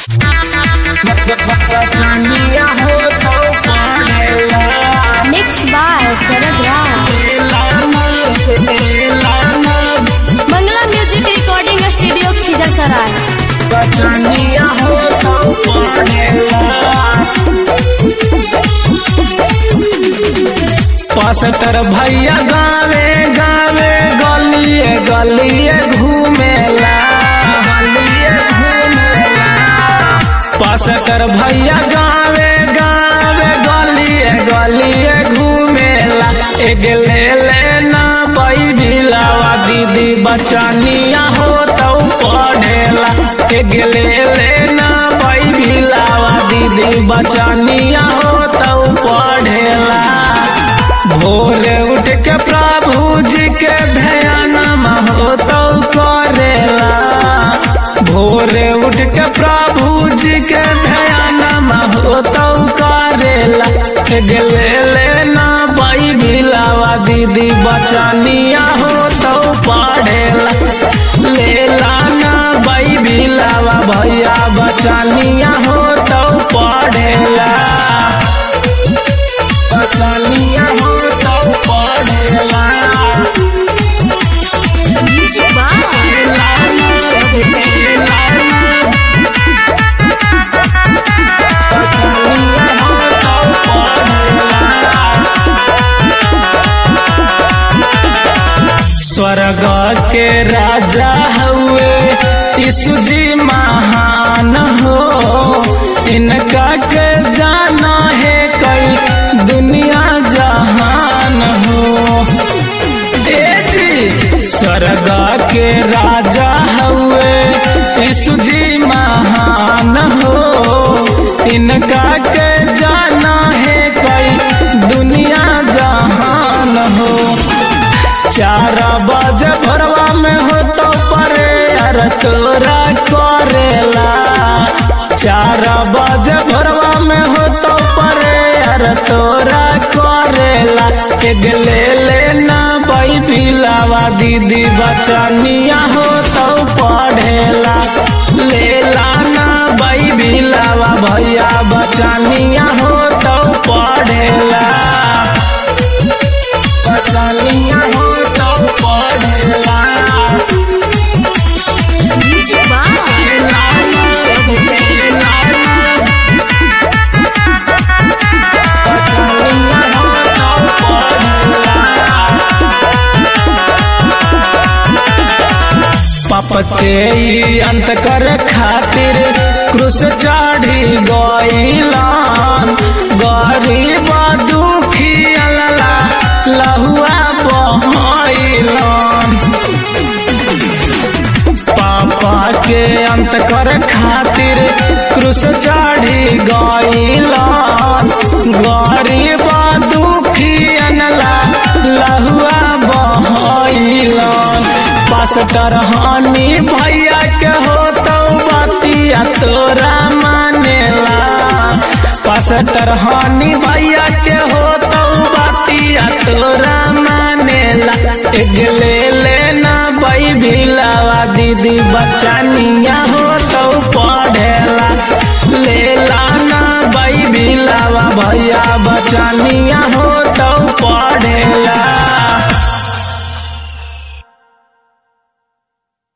Mixed by Sarad Rao. Bangla Music Recording Studio Khidar Sarai. पास्टर भैया गावे गावे गलिए गलिए घूमेला गलिए घूमेला पास्टर भैया गावे गावे गलिए गलिए घूमेला एक ले लेना बई बिलावा दीदी बचानिया हो तो पढ़ेला एक ले लेना बई बिलावा दीदी बचानिया हो तो पढ़ेला भोरे उठ के प्रभु जी के ध्यान हो तो करेला भोरे उठ के प्रभु जी के ध्यान हो तो करेला गेले लेना बाई भिलावा दीदी बचानिया हो तो पढ़ेला ले लाना बाई भिलावा भैया बचानिया हो तो पढ़ेला बचानिया हो तो पढ़ेला Music by स्वर्ग के राजा हुए यीशु जी महान हो इनका के जाना है कई दुनिया जहान हो ए जी स्वर्ग के राजा हुए यीशु जी महान हो इनका के जाना है कई दुनिया जहान हो चार बजे भरवा में हो तो परे यार तोरा करेला चार बजे भरवा में हो तो परे यार तोरा करेला एक ले लेना बाई पिलावा दीदी बचानिया हो तो पढ़ेला ले लाना बाई बिलावा भैया बचानिया हो तो पढ़ेला बचानिया हो तो पढ़ेला Music by पाप के ई अंत कर खातिर क्रूस चढ़ी गईलान गरीब दुखी अल्ला लहुआ बहैलान पापा के अंत कर खातिर क्रूस चढ़ी गईलान गरीब दुखी अनला लहुआ बहैलान पास्टर हानि भैया के हो तो बतिया तोरा मानेला पास्टर हानि भैया के हो तो बतिया तोरा मानेला एक ले लेना बई भिलावा दीदी बचानिया हो तो पढ़ेला ले लाना बई भिलावा भैया बचानिया हो तो पढ़ेला